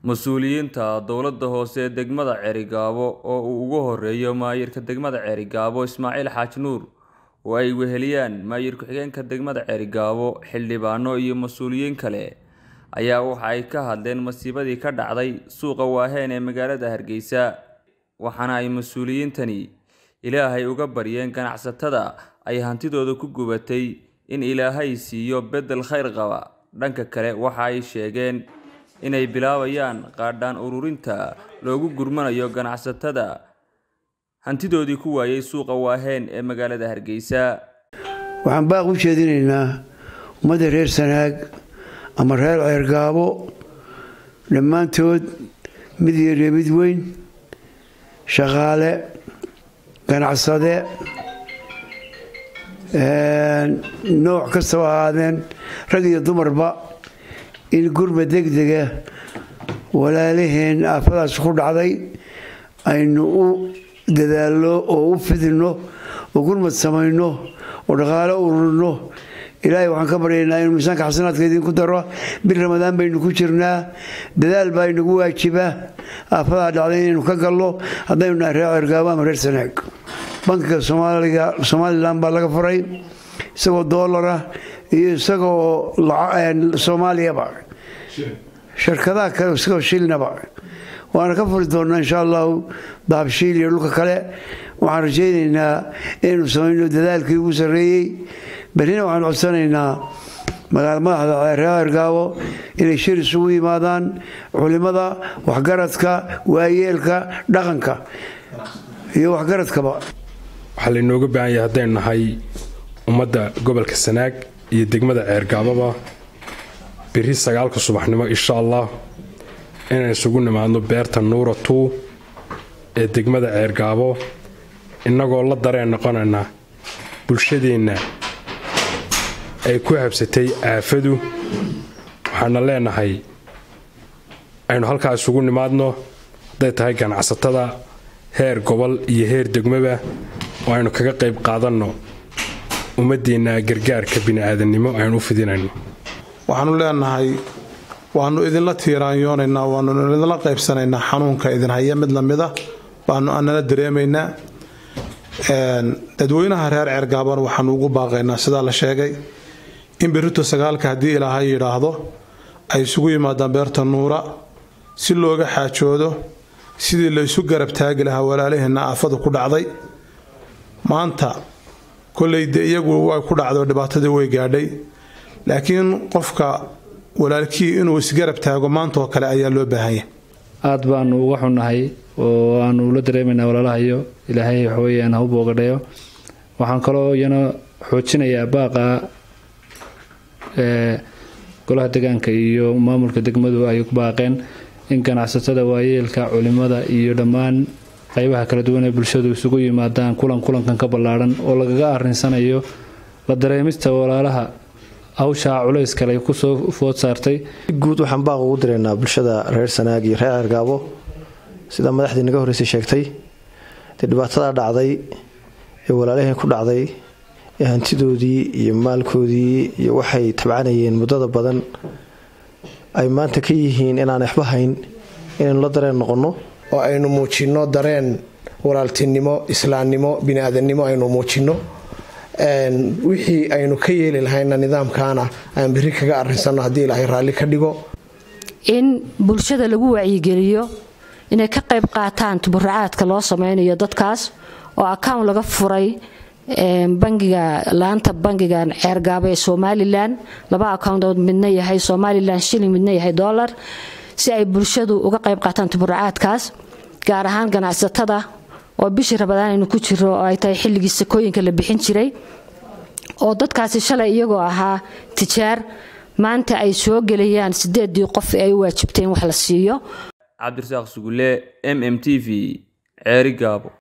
mas-uuliyiinta dowladda hoose ee degmada Ceerigaabo oo uu ugu horeeyo maayirka degmada Ceerigaabo Ismaaciil Xaaji Nuur oo ay weheliyaan maayir ku-xigeenka degmada Ceerigaabo xildhibaano iyo mas-uuliyiin kale ayaa waxa ay ka hadleen masiibadii ka dhacday suuqa Waaheen ee magaalada Hargeysa waxaana ay mas-uuliyiintani ilaahay uga baryeen ganacsatada ay hantidooda ku gubatay in ilaahay siiyo beddel khayr qaba dhanka kale waxa ay sheegeen inay bilaabayaan qaadhaan ururinta loogu gurmanayo ganacsatada hantidoodii ku waayay suuqa Waaheen ee magaalada Hargeysa waxaan baaq u jeedinaynaa ummadda reer sanaag ama reer ceergaabo dhammaantood mid yar iyo mid weyn shaqaale ganacsade nooc kastaba ahaadeen rag iyo dumarba in gurma degdega walaalaheen aafadaas ku dhacday aynu u dadaalno oo u fidino oo gurmad samayno oo dhaqaalo ururno ilaahay waxaan ka baryaynaa inuu miisaanka xasanaadka idinku daro bil ramadaan baynu ku jirnaa dadaal baa inagu waajiba aafadaa dhacday inaynu ka galno haddaynu nahay reer cergaabo ama reer sanaag bankiga somalilan baa laga furay isagoo doolara iyo isagoo soomaaliyaba shirkadaha kale isagoo shilnaba waana ka furi doonaa insha allahu dahabshiil iyo dhulka kale waxaan rajaynaynaa inaynu samayno dadaalkii ugu sarreeyey berrina waxaan codsanaynaa magaala madaxda reer ergaabo inay shir isugu yimaadaan culimada waxgaradka waayeelka dhaqanka iyo waxgaradkaba waxaa laynooga baahan yahay haddaynu nahay ummadda gobolka sanaag iyo degmada ceergaababa biri sagaalka subaxnimo insha allah inaan isugu nimaadno beerta nuura tuu ee degmada ceergaabo innagoo la dareen noqonayna bulshadeenna ay ku habsatay aafadu waxaana leenahay aynu halkaa isugu nimaadno hadday tahay ganacsatada heer gobol iyo heer degmaba oo aynu kaga qayb qaadanno ummadeenna gargaarka bini'aadannimo aynu u fidinayno waxaanu leenahay waannu idinla tiiraanyoonaynaa waannu idinla qaybsanaynaa xanuunka idin haya mid lamida baanu anala dareemaynaa dadweynaha reer ceergaaban waxaanu ugu baaqaynaa sidaa la sheegay in berrito sagaalka haddii ilaahay yidhaahdo ay isugu yimaadaan beerta nuura si looga xaajoodo sidii la isu garab taagi lahaa walaalaheenna aafadu ku dhacday maanta kolley de iyagu way ku dhacdo dhibaatadii way gaadhay laakiin qofka walaalkii inuu isgarab taago maantaoo kale ayaa loo baahanya aada baanu uga xunnahay oo aanu ula dareemaynaa walaalahayo ilaahay waxaweyaan ha u boogadhayo waxaan kaloo iyana xoojinayaa baaqa ee golaha degaanka iyo maamulka degmadu ay ku baaqeen in ganacsatada waayeelka culimada iyo dhammaan qaybaha kala duwan ee bulshadu isugu yimaadaan kulan kulankan ka ballaadhan oo lagaga arrinsanayo la dareemista walaalaha hawshaa culays kale kusoo food saartay guud waxaan baaq ugu diraynaa bulshada reer sanaag iyo reer ceergaabo sida madaxdii naga horreysay sheegtay dee dhibaatada dhacday ee walaalaheen ku dhacday ee hantidoodii iyo maalkoodii iyo waxay tabcanayeen muddada badan ay maanta ka yihiin inaan waxba hayn inaynu la dareen noqonno oo aynu muujinno dareen walaaltinimo islaamnimo biniaadannimo aynu muujinno wixii aynu ka yeeli lahayna nidaamkaana aan biri kaga arrinsanno haddii ilaahay raalli ka dhigo in bulshada lagu wacyigeliyo inay ka qayb qaataan tuburacaadka loo sameynayo dadkaas oo account laga furay bangiga laanta bangigan ceergaabo ee somalilan laba accountood midna yahay somalilan shilling midna yahay dollar si ay bulshadu uga qayb qaataan tuburacaadkaas gaar ahaan ganacsatada oo bishii rabadaan aynu ku jiro oo ay tahay xilligii sakooyinka la bixin jiray oo dadkaasi shalay iyagoo ahaa tijaar maanta ay soo gelayaan sideedii qof ay u waajibteen wax la siiyo cabdirasaaq sugulle m m t v ceerigaabo